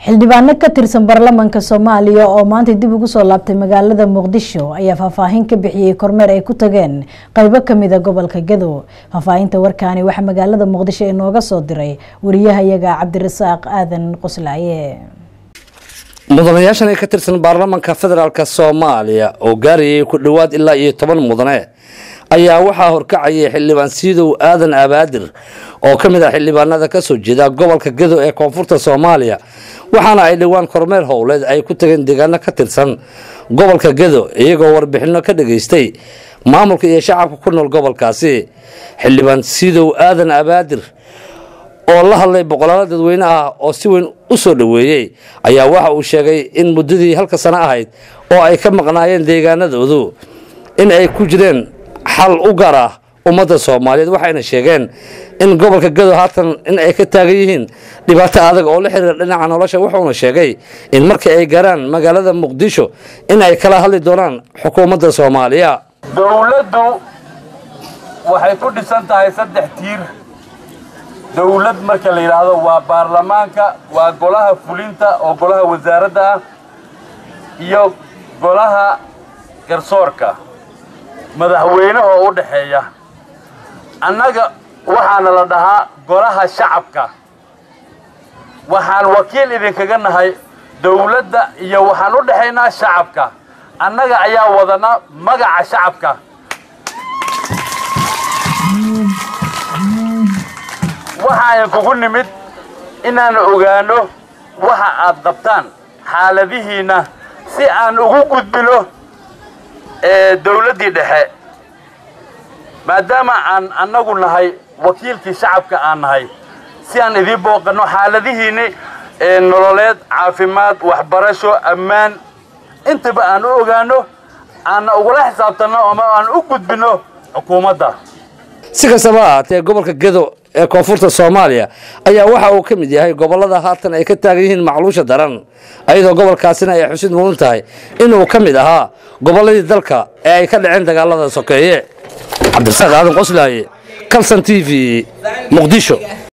xildhibaano ka tirsan baarlamaanka soomaaliya oo maanta dib ugu soo laabtay magaalada muqdisho ayaa faahfaahin ka bixiyey kormeer ay ku tageen qeybo kamida gobolka gadow faahfaahinta warkaani waxaa magaalada muqdisho inooga soo diray wariyahayaga cabdirasaaq aadan qoslaaye mudanayaashan ee ka tirsan baarlamaanka federaalk soomaaliya oo gaarayay ku dhowaad ilaa iyo toban mudane ayaa waxaa horkacayay xildhibaan siidow aadan abaadir oo ka mid ah xildhibaanada kasoo jeeda gobolka gadow ee koonfurta soomaaliya waxaana ay dhowaan kormeer howleed ay ku tageen deegaano ka tirsan gobolka gadow iyagoo warbixino ka dhageystay maamulka iyo shacabka ku nool gobolkaasi xildhibaan siidow aadan abaadir oo la hadlay boqolaalo dadweyne ah oo si weyn u soo dhoweeyey ayaa waxa uu sheegay in muddadii halka sano ahayd oo ay ka maqnaayeen deegaanadoodu in ay ku jireen xal u gaar ah ummadda soomaaliyeed waxayna sheegeen in gobolka gadow haatan in ay ka taagan yihiin dhibaato adag oo la xiriira dhinaca nolosha wuxuuna sheegay in markii ay gaaraan magaalada muqdisho in ay kala hadli doonaan xukuumadda soomaaliya dowladdu waxay ku dhisan tahay saddex tiir dowlad marka la yidhaahdo waa baarlamaanka waa golaha fulinta oo golaha wasaaradda ah iyo golaha garsoorka madaxweynaha oo u dhaxeeya annaga waxaana la dhahaa golaha shacabka waxaan wakiil idinkaga nahay dowladda iyo waxaan u dhexaynaa shacabka annaga ayaa wadana magaca shacabka waxaan kugu nimid inaan ogaano waxa aad qabtaan xaaladihiinna si aan ugu gudbino dowladdii dhexe maadaama aan annagu nahay wakiilkii shacabka aan nahay si aan idiin booqanno xaaladihiinni nololeed caafimaad waxbarasho ammaan intaba aan u ogaano aanna ugula xisaabtanno ama aan u gudbinno xukuumadda si kastaba ahaatee gobolka gedo ee koonfurta soomaaliya ayaa waxa uu ka mid yahay gobolada haatan ay ka taagan yihiin macluusha daran ayadoo gobolkaasina ay xusid mudan tahay inuu ka mid ahaa gobolladii dalka ee ay ka dhaceen dagaalada sokeeye cabdirasaaq aadan qoslaaye kalson t v muqdisho